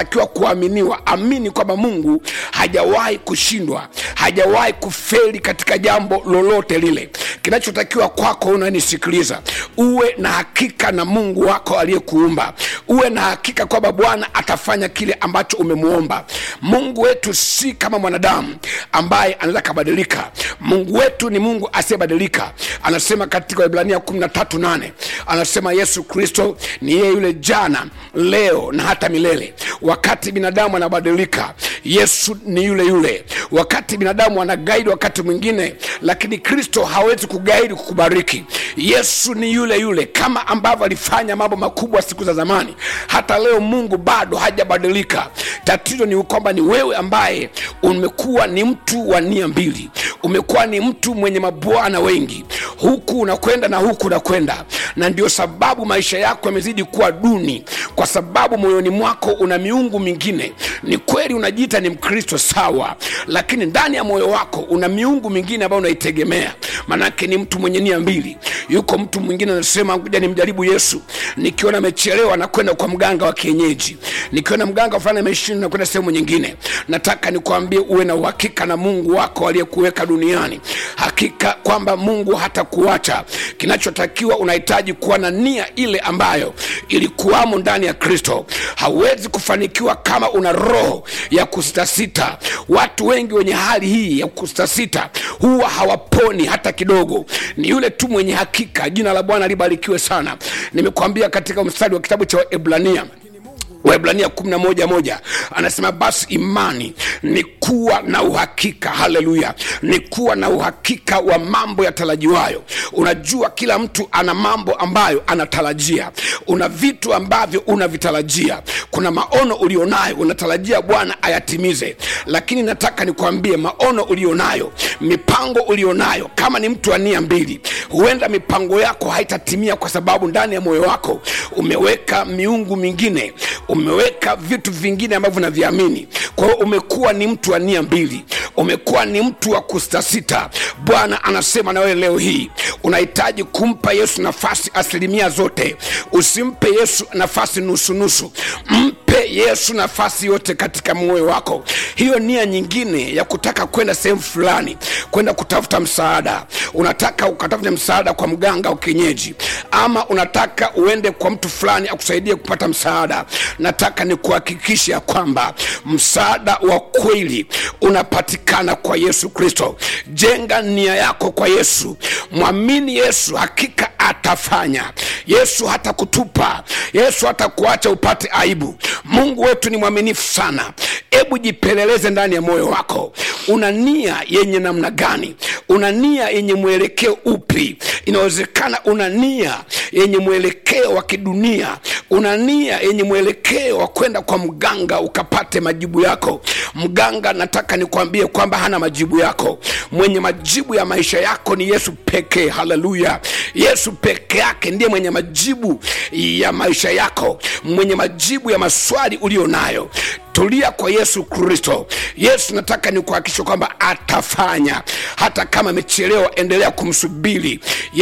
akiwa kuaminiwa amini kwamba mungu hajawahi kushindwa hajawahi kufeli katika jambo lolote lile kinachotakiwa kwako unanisikiliza uwe na hakika na mungu wako aliyekuumba uwe na hakika kwamba bwana atafanya kile ambacho umemwomba mungu wetu si kama mwanadamu ambaye anaweza kabadilika mungu wetu ni mungu asiyebadilika anasema katika ibrania 138 anasema yesu kristo ni yeye yule jana leo na hata milele wakati binadamu anabadilika yesu ni yule yule wakati binadamu anagaidi wakati mwingine lakini kristo hawezi kugaidi kukubariki yesu ni yule yule kama ambavyo alifanya mambo makubwa siku za zamani hata leo mungu bado hajabadilika tatizo ni kwamba ni wewe ambaye umekuwa ni mtu wa nia mbili umekuwa ni mtu mwenye mabwana wengi huku unakwenda na huku unakwenda na ndio sababu maisha yako yamezidi kuwa duni kwa sababu moyoni mwako una miungu mingine ni kweli unajiita ni mkristo sawa lakini ndani ya moyo wako una miungu mingine ambayo unaitegemea manake ni mtu mwenye nia mbili yuko mtu mwingine anasema kuja nimjaribu yesu nikiona amechelewa nakwenda kwa mganga wa kienyeji nikiona mganga fulani ameshinda nakwenda sehemu nyingine nataka nikwambie uwe na uhakika na mungu wako aliyekuweka duniani hakika kwamba mungu hatakuacha kinachotakiwa unahitaji kuwa na nia ile ambayo ilikuwamo ndani ya kristo hauwezi kufanikiwa kama una roho ya kusitasita watu wengi wenye hali hii ya kusitasita huwa hawaponi hata kidogo ni yule tu mwenye hakika jina la bwana libarikiwe sana nimekuambia katika mstari wa kitabu cha ebrania waibrania 11 moja anasema basi imani ni kuwa na uhakika haleluya ni kuwa na uhakika wa mambo yatarajiwayo unajua kila mtu ana mambo ambayo anatarajia una vitu ambavyo unavitarajia kuna maono ulionayo unatarajia bwana ayatimize lakini nataka nikwambie maono ulionayo mipango ulionayo kama ni mtu wa nia mbili huenda mipango yako haitatimia kwa sababu ndani ya moyo wako umeweka miungu mingine umeweka vitu vingine ambavyo unaviamini kwa hiyo umekuwa ni mtu wa nia mbili umekuwa ni mtu wa kustasita bwana anasema na wewe leo hii unahitaji kumpa yesu nafasi asilimia zote usimpe yesu nafasi nusunusu mpe yesu nafasi yote katika moyo wako hiyo nia nyingine ya kutaka kwenda sehemu fulani kwenda kutafuta msaada unataka ukatafute msaada kwa mganga wa kienyeji ama unataka uende kwa mtu fulani akusaidie kupata msaada nataka nikuhakikishe ya kwamba msaada wa kweli unapatikana kwa yesu kristo jenga nia yako kwa yesu mwamini yesu hakika atafanya yesu hata kutupa yesu hata kuacha upate aibu mungu wetu ni mwaminifu sana hebu jipeleleze ndani ya moyo wako una nia yenye namna gani una nia yenye mwelekeo upi inawezekana una nia yenye mwelekeo wa kidunia una nia yenye mwelekeo wa kwenda kwa mganga ukapate majibu yako mganga nataka nikwambie kwamba hana majibu yako mwenye majibu ya maisha yako ni yesu pekee haleluya yesu peke yake ndiye mwenye majibu ya maisha yako mwenye majibu ya maswali ulio nayo tulia kwa yesu kristo yesu nataka nikuhakikisha kwamba atafanya hata kama amechelewa endelea kumsubiri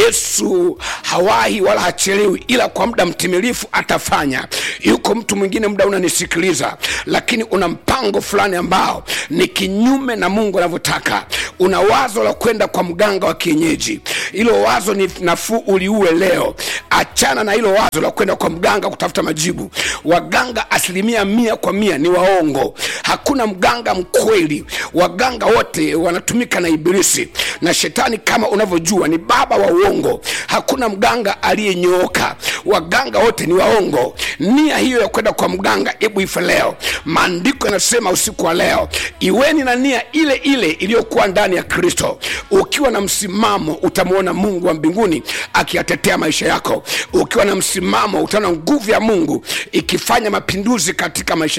yesu hawahi wala hachelewi ila kwa muda mtimilifu atafanya yuko mtu mwingine muda unanisikiliza lakini una mpango fulani ambao ni kinyume na mungu anavyotaka una wazo la kwenda kwa mganga wa kienyeji hilo wazo ni nafuu uliue leo achana na hilo wazo la kwenda kwa mganga kutafuta majibu waganga asilimia mia kwa mia ni waongo hakuna mganga mkweli waganga wote wanatumika na ibilisi na shetani kama unavyojua ni baba wa uongo hakuna mganga aliyenyooka waganga wote ni waongo nia hiyo ya kwenda kwa mganga hebu ife leo maandiko yanasema usiku wa leo iweni na nia ile ile iliyokuwa ndani ya kristo ukiwa na msimamo utamwona mungu wa mbinguni akiyatetea maisha yako ukiwa na msimamo utaona nguvu ya mungu ikifanya mapinduzi katika maisha yako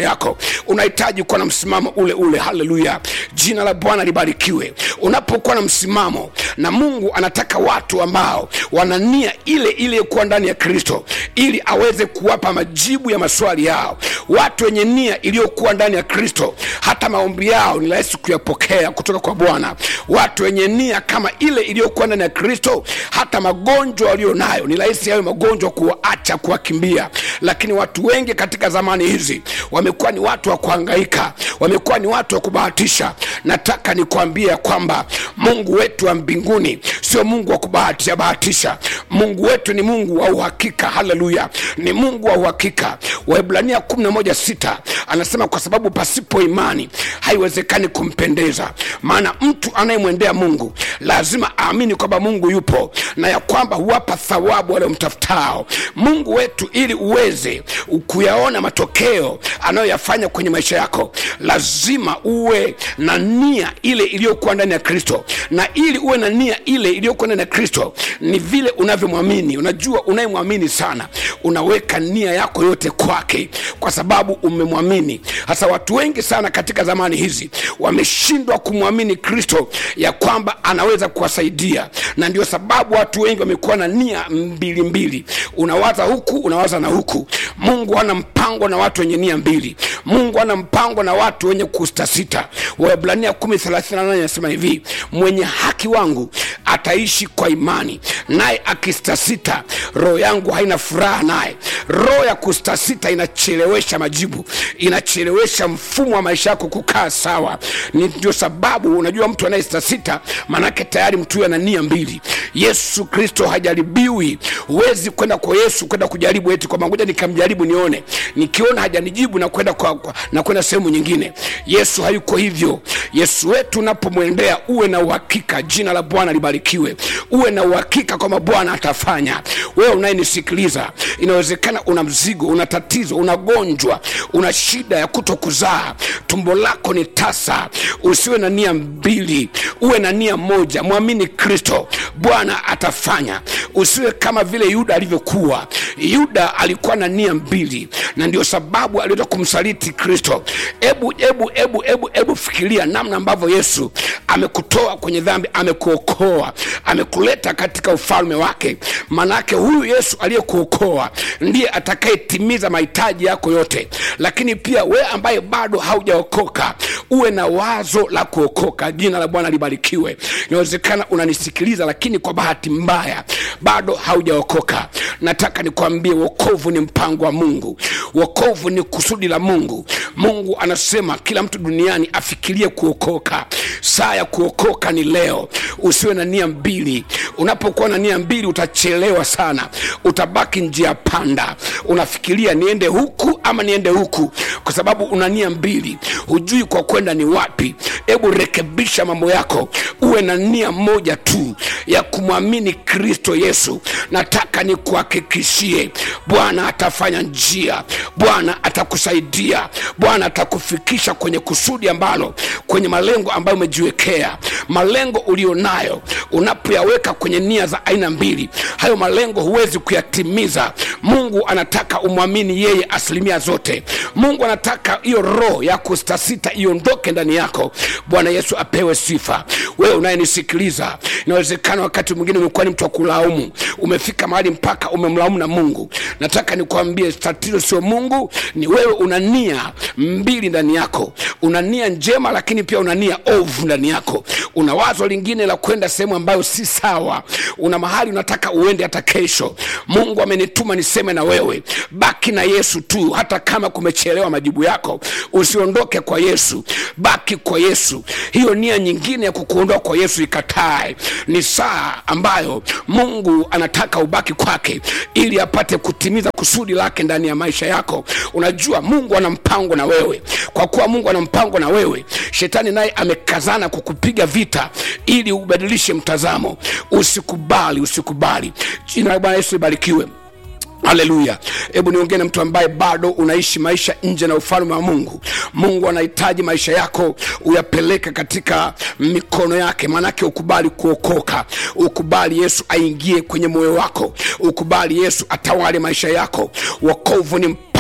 unahitaji kuwa na msimamo ule ule haleluya jina la bwana libarikiwe unapokuwa na msimamo na mungu anataka watu ambao wana nia ile iliyokuwa ndani ya kristo ili aweze kuwapa majibu ya maswali yao watu wenye nia iliyokuwa ndani ya kristo hata maombi yao ni rahisi kuyapokea kutoka kwa bwana watu wenye nia kama ile iliyokuwa ndani ya kristo hata magonjwa walio nayo ni rahisi hayo magonjwa kuwaacha kuwakimbia lakini watu wengi katika zamani hizi wamekuwa ni watu wa kuhangaika wamekuwa ni watu wa kubahatisha nataka nikwambie kwamba mungu wetu wa mbinguni sio mungu wa kubahatisha bahatisha mungu wetu ni mungu wa uhakika haleluya ni mungu wa uhakika waibrania 116 anasema kwa sababu pasipo imani haiwezekani kumpendeza maana mtu anayemwendea mungu lazima aamini kwamba mungu yupo na ya kwamba huwapa thawabu waliomtafutao mungu wetu ili uweze kuyaona matokeo anayoyafanya kwenye maisha yako lazima uwe na nia ile iliyokuwa ndani ya kristo na ili uwe na nia ile iliyokuwa ndani ya kristo ni vile unavyomwamini unajua unayemwamini sana unaweka nia yako yote kwake kwa sababu umemwamini hasa watu wengi sana katika zamani hizi wameshindwa kumwamini kristo ya kwamba anaweza kuwasaidia na ndio sababu watu wengi wamekuwa na nia mbili mbili unawaza huku unawaza na huku mungu ana mpango na watu wenye nia mbili mungu ana mpango na watu wenye kustasita waebrania 138 anasema hivi mwenye haki wangu ataishi kwa imani naye akistasita roho yangu haina furaha naye roho ya kustasita inachelewesha majibu inachelewesha mfumo wa maisha yako kukaa sawa ni ndio sababu unajua mtu anayestasita manake tayari mtu huyo ana nia mbili yesu kristo hajaribiwi huwezi kwenda kwa yesu kwenda kujaribu eti kwamba ngoja nikamjaribu nione nikiona hajanijibu na kwenda kwa, kwa, na kwenda sehemu nyingine yesu hayuko hivyo yesu wetu unapomwendea uwe na uhakika jina la bwana libarikiwe uwe na uhakika kwamba bwana atafanya wewe unayenisikiliza inawezekana una mzigo una tatizo unagonjwa una shida ya kuto kuzaa tumbo lako ni tasa usiwe na nia mbili uwe na nia moja mwamini kristo bwana atafanya usiwe kama vile yuda alivyokuwa yuda alikuwa na nia mbili na ndio sababu aliweza kumsaliti kristo ebu ebu ebu ebu ebu fikiria namna ambavyo yesu amekutoa kwenye dhambi amekuokoa amekuleta katika ufalme wake manake huyu yesu aliyekuokoa ndiye atakayetimiza mahitaji yako yote lakini pia wewe ambaye bado haujaokoka uwe na wazo la kuokoka jina la bwana libarikiwe inawezekana unanisikiliza lakini kwa bahati mbaya bado haujaokoka nataka nikwambie wokovu ni mpango wa mungu wokovu ni kusudi la mungu mungu anasema kila mtu duniani afikirie kuokoka saa ya kuokoka ni leo usiwe na nia mbili unapokuwa na nia mbili utachelewa sana utabaki njia panda unafikiria niende huku ama niende huku kwa sababu una nia mbili hujui kwa kwenda ni wapi hebu rekebisha mambo yako uwe na nia moja tu ya kumwamini kristo yesu nataka nikuhakikishie bwana atafanya njia bwana atakusaidia bwana atakufikisha kwenye kusudi ambalo kwenye malengo ambayo umejiwekea malengo ulionayo unapoyaweka kwenye nia za aina mbili hayo malengo huwezi kuyatimiza mungu anataka umwamini yeye asilimia zote mungu anataka hiyo roho ya kustasita iondoke ndani yako bwana yesu apewe sifa wewe unayenisikiliza inawezekana wakati mwingine umekuwa ni mtu wa kulaumu umefika mahali mpaka umemlaumu na mungu nataka nikwambie tatizo sio mungu ni wewe una nia mbili ndani yako una nia njema lakini pia una nia ovu ndani yako una wazo lingine la kwenda sehemu ambayo si sawa una mahali unataka uende hata kesho mungu amenituma niseme na wewe baki na yesu tu hata kama kumechelewa majibu yako usiondoke kwa yesu baki kwa yesu hiyo nia nyingine ya kukuondoa kwa yesu ikatae ni saa ambayo mungu anataka ubaki kwake ili apate kutimiza kusudi lake ndani ya maisha yako unajua mungu ana mpango na wewe kwa kuwa mungu ana mpango na wewe shetani naye amekazana kukupiga vita ili ubadilishe mtazamo usikubali usikubali jina la bwana yesu libarikiwe haleluya hebu niongee na mtu ambaye bado unaishi maisha nje na ufalme wa mungu mungu anahitaji maisha yako uyapeleke katika mikono yake maanake ukubali kuokoka ukubali yesu aingie kwenye moyo wako ukubali yesu atawale maisha yako wokovu ni mpango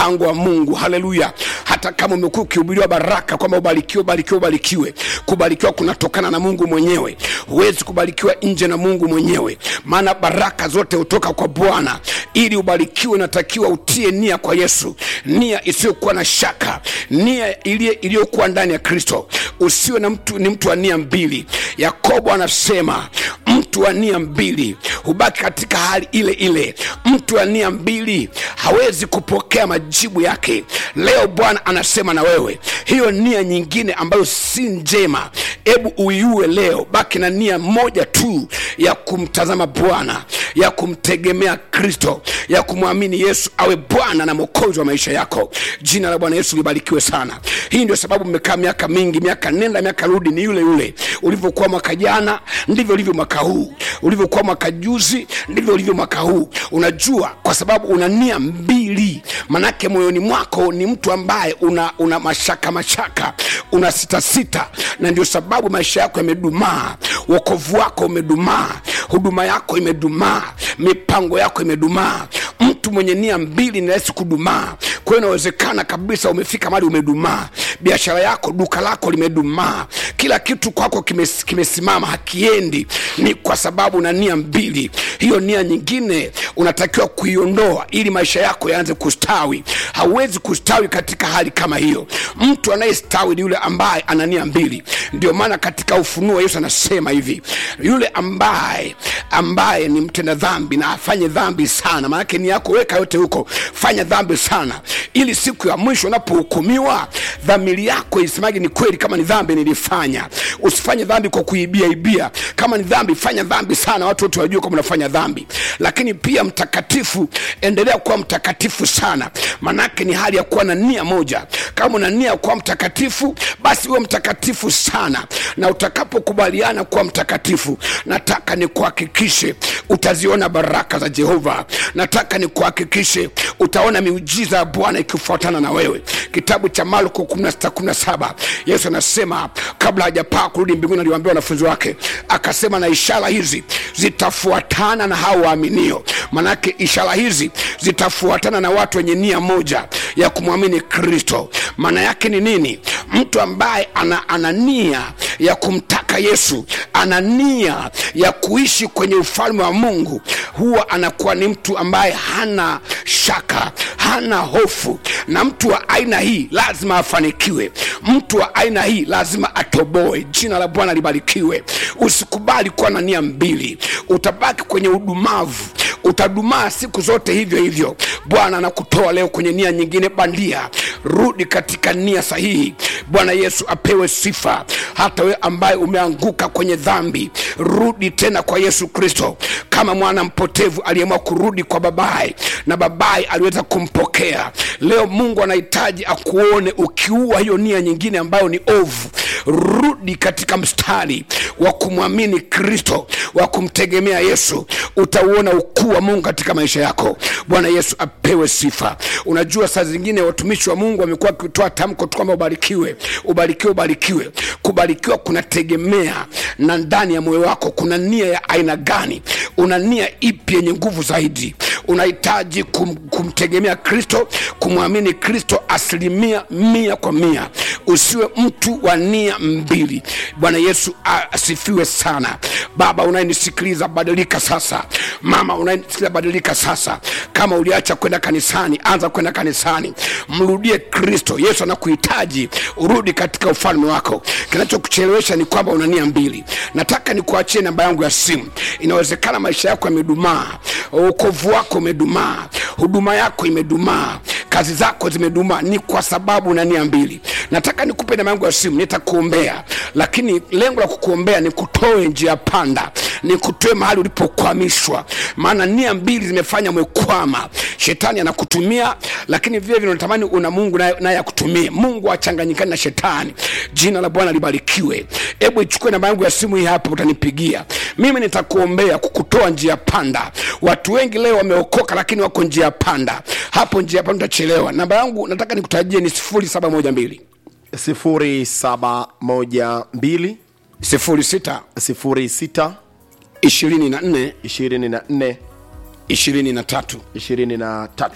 mpango wa mungu haleluya hata kama umekuwa ukihubiriwa baraka kwamba ubarikiwe ubarikiwe ubarikiwe kubarikiwa kunatokana na mungu mwenyewe huwezi kubarikiwa nje na mungu mwenyewe maana baraka zote hutoka kwa bwana ili ubarikiwe natakiwa utie nia kwa yesu nia isiyokuwa na shaka nia iliye- iliyokuwa ndani ya kristo usiwe na mtu ni mtu wa nia mbili yakobo anasema mtu wa nia mbili hubaki katika hali ile ile mtu wa nia mbili hawezi kupokea majibu yake leo bwana anasema na wewe hiyo nia nyingine ambayo si njema hebu uiue leo baki na nia moja tu ya kumtazama bwana ya kumtegemea kristo ya kumwamini yesu awe bwana na mwokozi wa maisha yako jina la bwana yesu libarikiwe sana hii ndio sababu mmekaa miaka mingi miaka nenda miaka rudi ni yule yule ulivyokuwa mwaka jana ndivyo ulivyo mwaka huu ulivyokuwa mwaka juzi ndivyo ulivyo mwaka huu unajua kwa sababu una nia mbili manake moyoni mwako ni mtu ambaye una, una mashaka mashaka una sitasita na ndio sababu maisha yako yamedumaa wokovu wako umedumaa huduma yako imedumaa mipango yako imedumaa mtu mwenye nia mbili ni rahisi kudumaa kwa hiyo inawezekana kabisa umefika mali umedumaa biashara yako duka lako limedumaa kila kitu kwako kimes- kimesimama hakiendi ni kwa sababu na nia mbili hiyo nia nyingine unatakiwa kuiondoa ili maisha yako yaanze kustawi hauwezi kustawi katika hali kama hiyo mtu anayestawi ni yule ambaye ana nia mbili ndio maana katika ufunuo yesu anasema hivi yule ambaye ambaye ni mtenda dhambi na afanye dhambi sana maanake ni yako weka yote huko fanya dhambi sana ili siku ya mwisho unapohukumiwa dhamiri yako isimage ni kweli kama ni dhambi nilifanya usifanye dhambi kwa kuibia ibia kama ni dhambi fanya dhambi sana watu wote wajue kwamba unafanya dhambi lakini pia mtakatifu endelea kuwa mtakatifu sana manake ni hali ya kuwa na nia moja kama una nia ya kuwa mtakatifu basi uwe mtakatifu sana na utakapokubaliana kuwa mtakatifu nataka nikuhakikishe utaziona baraka za jehova nataka nikuhakikishe utaona miujiza ya bwana ikifuatana na wewe kitabu cha marko 16:17 yesu anasema kabla hajapaa kurudi mbinguni aliwaambia wanafunzi wake akasema na ishara hizi zitafuatana na hao waaminio manake ishara hizi zitafuatana na watu wenye nia moja ya kumwamini kristo maana yake ni nini mtu ambaye ana, ana nia ya kumtaka yesu ana nia ya kuishi kwenye ufalme wa mungu huwa anakuwa ni mtu ambaye hana shaka hana hofu na mtu wa aina hii lazima afanikiwe mtu wa aina hii lazima atoboe jina la bwana libarikiwe usikubali kuwa na nia mbili utabaki kwenye udumavu utadumaa siku zote hivyo hivyo bwana anakutoa leo kwenye nia nyingine bandia rudi katika nia sahihi bwana yesu apewe sifa hata wewe ambaye umeanguka kwenye dhambi rudi tena kwa yesu kristo kama mwana mpotevu aliyeamua kurudi kwa babaye na babaye aliweza kumpokea leo mungu anahitaji akuone ukiua hiyo nia nyingine ambayo ni ovu rudi katika mstari wa kumwamini kristo wa kumtegemea yesu utauona ukuu wa mungu katika maisha yako bwana yesu apewe sifa unajua saa zingine watumishi wa mungu wamekuwa wakitoa tamko tu kwamba ubarikiwe ubarikiwe ubarikiwe kubarikiwa kunategemea na ndani ya moyo wako kuna nia ya aina gani una nia ipi yenye nguvu zaidi unahitaji kum, kumtegemea kristo kumwamini kristo asilimia mia kwa mia usiwe mtu wa nia mbili bwana yesu asifiwe sana baba unayenisikiliza badilika sasa mama unayenisikiliza badilika sasa kama uliacha kwenda kanisani anza kwenda kanisani mrudie kristo yesu anakuhitaji urudi katika ufalme wako kinachokuchelewesha ni kwamba una nia mbili nataka nikuachie namba yangu ya simu inawezekana maisha yako yamedumaa uokovu wako umedumaa huduma yako imedumaa kazi zako zimedumaa ni kwa sababu na nia mbili nataka nikupe namba yangu ya simu nitakuombea lakini lengo la kukuombea ni kutoe njia panda ni kutoe mahali ulipokwamishwa maana nia mbili zimefanya umekwama shetani anakutumia lakini vile vile unatamani una mungu naye naye akutumie mungu achanganyikani na shetani jina la bwana libarikiwe hebu ichukue namba yangu ya simu hii hapa utanipigia mimi nitakuombea kukutoa njia panda watu wengi leo wameokoka lakini wako njia panda hapo njia panda utachelewa namba yangu nataka nikutajie ni sifuri saba moja mbili sifuri saba moja mbili sifuri sita sifuri sita ishirini na nne ishirini na nne ishirini na tatu ishirini na tatu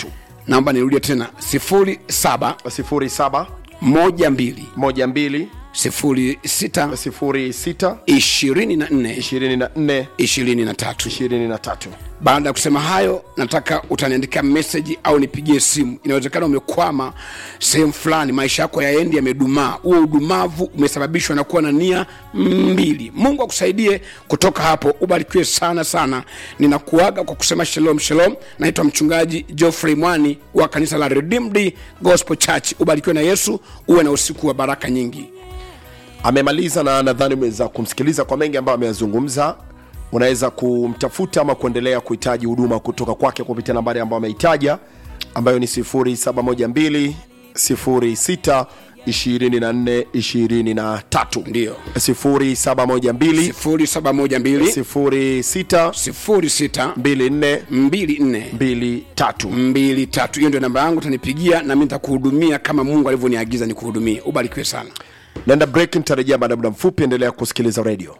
naomba nirudie tena 07 07 12 12 06 06 24 24 23 23 baada ya kusema hayo nataka utaniandikia meseji au nipigie simu inawezekana umekwama sehemu fulani maisha yako yaendi yamedumaa huo udumavu umesababishwa na kuwa na nia mbili mungu akusaidie kutoka hapo ubarikiwe sana sana ninakuaga kwa kusema shalom shalom naitwa mchungaji geoffrey mwani wa kanisa la redeemed gospel church ubarikiwe na yesu uwe na usiku wa baraka nyingi amemaliza na nadhani umeweza kumsikiliza kwa mengi ambayo ameyazungumza unaweza kumtafuta ama kuendelea kuhitaji huduma kutoka kwake kupitia nambari ambayo ameitaja ambayo ni 0712 06 24 23 Ndiyo. 0712 0712 06 06 24 24 23 mbili tatu hiyo ndio namba yangu utanipigia na mi nitakuhudumia kama mungu alivyoniagiza nikuhudumie ubarikiwe sana naenda break nitarejea baada ya muda mfupi endelea kusikiliza radio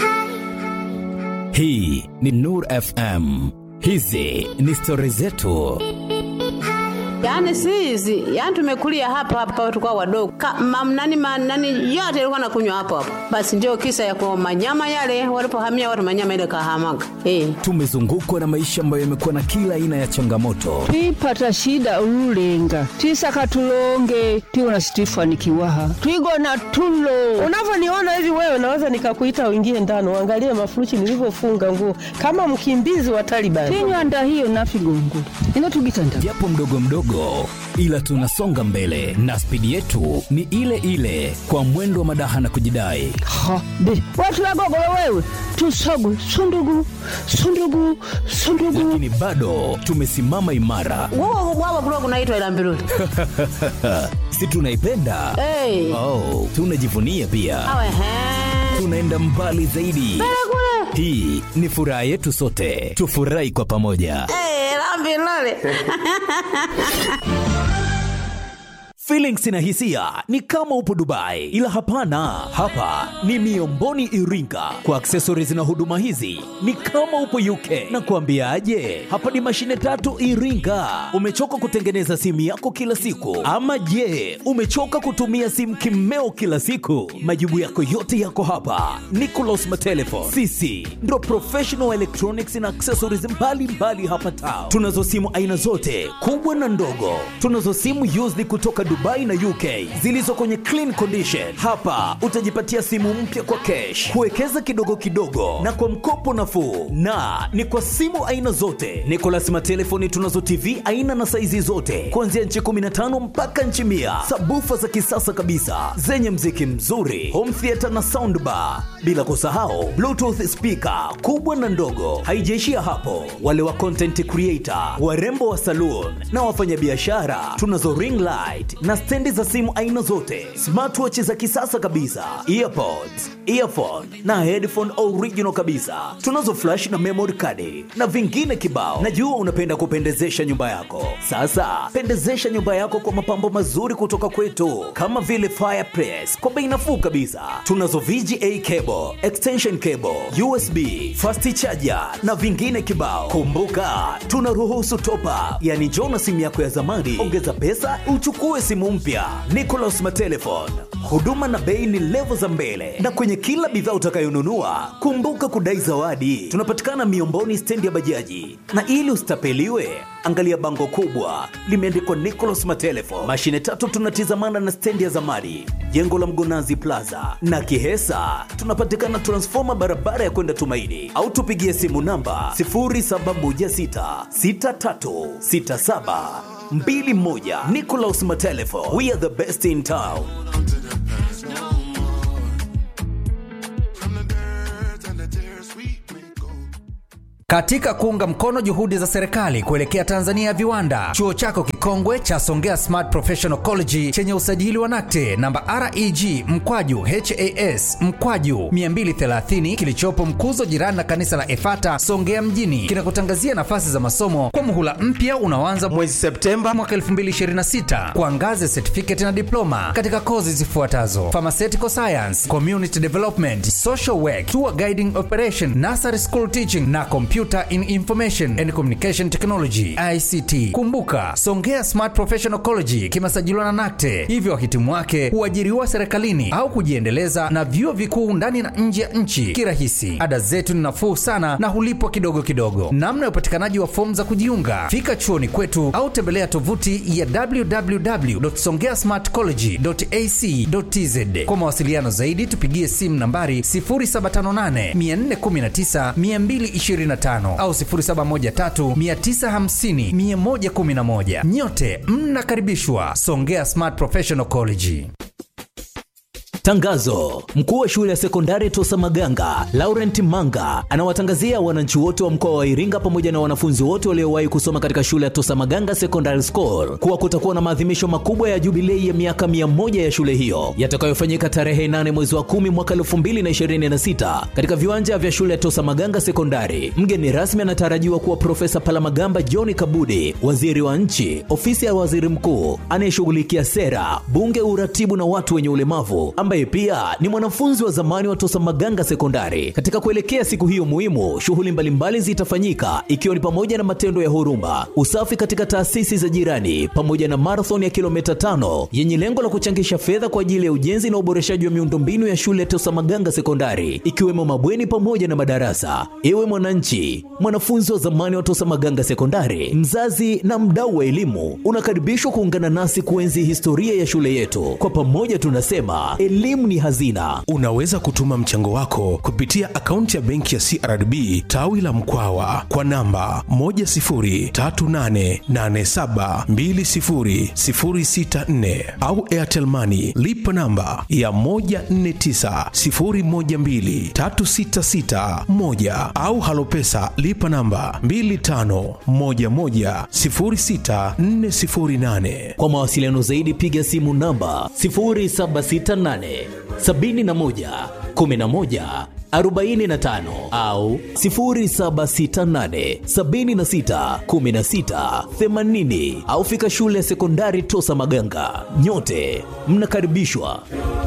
hii ni nur fm hizi ni stori zetu Yaani si hizi, yaani tumekulia hapa hapa tulikuwa wadogo. Ka, mam, nani, ma, nani yote ilikuwa nakunywa hapo hapo. Basi ndio kisa ya kwa manyama yale walipohamia watu manyama ile kahamaga. Eh. tumezungukwa na maisha ambayo yamekuwa na kila aina ya changamoto twipata shida ululenga twisaka tulonge tiwona situifanikiwaha twigona tulo unavyoniona hivi wewe naweza nikakuita uingie ndani uangalie mafuruchi nilivyofunga nguo kama mkimbizi wa Taliban. tinywanda hiyo nafigongo ino tugitanda japo mdogo mdogo ila tunasonga mbele na spidi yetu ni ile ile kwa mwendo wa madaha na kujidai ha be watu wagogolo wewe tusogwe sundugu sundugu sundugu lakini bado tumesimama imara Wao wao kulikuwa kunaitwa ila mbiruli. si tunaipenda Eh. oh, tunajivunia pia Awe he. tunaenda mbali zaidi Kule. hii ni furaha yetu sote tufurahi kwa pamoja Eh, la mbiruli. Feelings na hisia ni kama upo Dubai, ila hapana, hapa ni Miomboni Iringa. Kwa accessories na huduma hizi ni kama upo UK. Na kuambiaje, hapa ni mashine tatu Iringa. Umechoka kutengeneza simu yako kila siku, ama je, umechoka kutumia simu kimeo kila siku? Majibu yako yote yako hapa. Nicolas Matelefon, sisi ndo professional electronics na accessories mbalimbali mbali hapa Tao. Tunazo simu aina zote kubwa na ndogo. Tunazo simu used kutoka Dubai na UK zilizo kwenye clean condition. Hapa utajipatia simu mpya kwa cash, kuwekeza kidogo kidogo na kwa mkopo nafuu, na ni kwa simu aina zote. Nicolas Matelefoni tunazo TV aina na saizi zote kuanzia nchi 15 mpaka nchi mia, sabufa za kisasa kabisa zenye mziki mzuri, home theater na soundbar, bila kusahau bluetooth speaker kubwa na ndogo. Haijaishia hapo, wale wa content creator, warembo wa saloon na wafanyabiashara, tunazo ring light na stendi za simu aina zote, smartwatch za kisasa kabisa, earpods, earphone na headphone original kabisa. Tunazo flash na memory card na vingine kibao. Najua unapenda kupendezesha nyumba yako. Sasa pendezesha nyumba yako kwa mapambo mazuri kutoka kwetu, kama vile fireplace kwa bei nafuu kabisa. Tunazo VGA cable, extension cable, USB, fast charger na vingine kibao. Kumbuka, tunaruhusu top up, yani njoo na simu yako ya zamani, ongeza pesa uchukue simu mpya. Nicolas Matelefon, huduma na bei ni levo za mbele, na kwenye kila bidhaa utakayonunua kumbuka kudai zawadi. Tunapatikana Miomboni, stendi ya bajaji, na ili usitapeliwe, angalia bango kubwa limeandikwa Nicolas Matelefon. Mashine tatu tunatizamana na stendi ya zamani, jengo la Mgonazi Plaza na Kihesa. Tunapatikana transfoma barabara ya kwenda Tumaini, au tupigie simu namba 07166367 mbili moja Nicolas Matelefo. We are the best in town. Katika kuunga mkono juhudi za serikali kuelekea Tanzania ya viwanda, chuo chako kikongwe cha Songea Smart Professional College chenye usajili wa NACTE namba REG mkwaju HAS mkwaju 230 kilichopo Mkuzo, jirani na kanisa la Efata Songea mjini, kinakutangazia nafasi za masomo kwa muhula mpya unaoanza mwezi Septemba mwaka 2026 kwa ngazi ya certificate na diploma katika kozi zifuatazo: pharmaceutical science, community development, social work, tour guiding operation, nursery school teaching na computer Computer in Information and Communication Technology ICT. Kumbuka, Songea Smart Professional College kimesajiliwa na NACTE, hivyo wahitimu wake huajiriwa serikalini au kujiendeleza na vyuo vikuu ndani na nje ya nchi kirahisi. Ada zetu ni nafuu sana na hulipwa kidogo kidogo. Namna ya upatikanaji wa fomu za kujiunga, fika chuoni kwetu au tembelea tovuti ya www.songeasmartcollege.ac.tz. Kwa mawasiliano zaidi, tupigie simu nambari 0758 419 225 au 0713 950 111. Nyote mnakaribishwa Songea Smart Professional College. Tangazo: mkuu wa shule ya sekondari Tosa Maganga Laurent Manga anawatangazia wananchi wote wa mkoa wa Iringa pamoja na wanafunzi wote waliowahi kusoma katika shule ya Tosa Maganga Secondary School kuwa kutakuwa na maadhimisho makubwa ya jubilei ya miaka mia moja ya shule hiyo yatakayofanyika tarehe 8 mwezi wa kumi mwaka 2026 katika viwanja vya shule ya Tosa Maganga Sekondari. Mgeni rasmi anatarajiwa kuwa Profesa Palamagamba John Kabudi, waziri wa nchi, ofisi ya waziri mkuu anayeshughulikia sera, bunge, uratibu na watu wenye ulemavu ambaye pia ni mwanafunzi wa zamani wa Tosa Maganga Sekondari. Katika kuelekea siku hiyo muhimu, shughuli mbalimbali zitafanyika ikiwa ni pamoja na matendo ya huruma, usafi katika taasisi za jirani, pamoja na marathon ya kilomita tano yenye lengo la kuchangisha fedha kwa ajili ya ujenzi na uboreshaji wa miundombinu ya shule ya Tosa Maganga Sekondari, ikiwemo mabweni pamoja na madarasa. Ewe mwananchi, mwanafunzi wa zamani wa Tosa Maganga Sekondari, mzazi na mdau wa elimu, unakaribishwa kuungana nasi kuenzi historia ya shule yetu. Kwa pamoja tunasema elimu ni hazina. Unaweza kutuma mchango wako kupitia akaunti ya benki ya CRDB tawi la Mkwawa kwa namba 10388720064 au Airtel Money lipa namba ya 1490123661 au Halopesa lipa namba 25110648. Kwa mawasiliano zaidi piga simu namba 0768 71 11 45 au 0768 76 16 80 au fika shule ya sekondari Tosa Maganga. Nyote mnakaribishwa.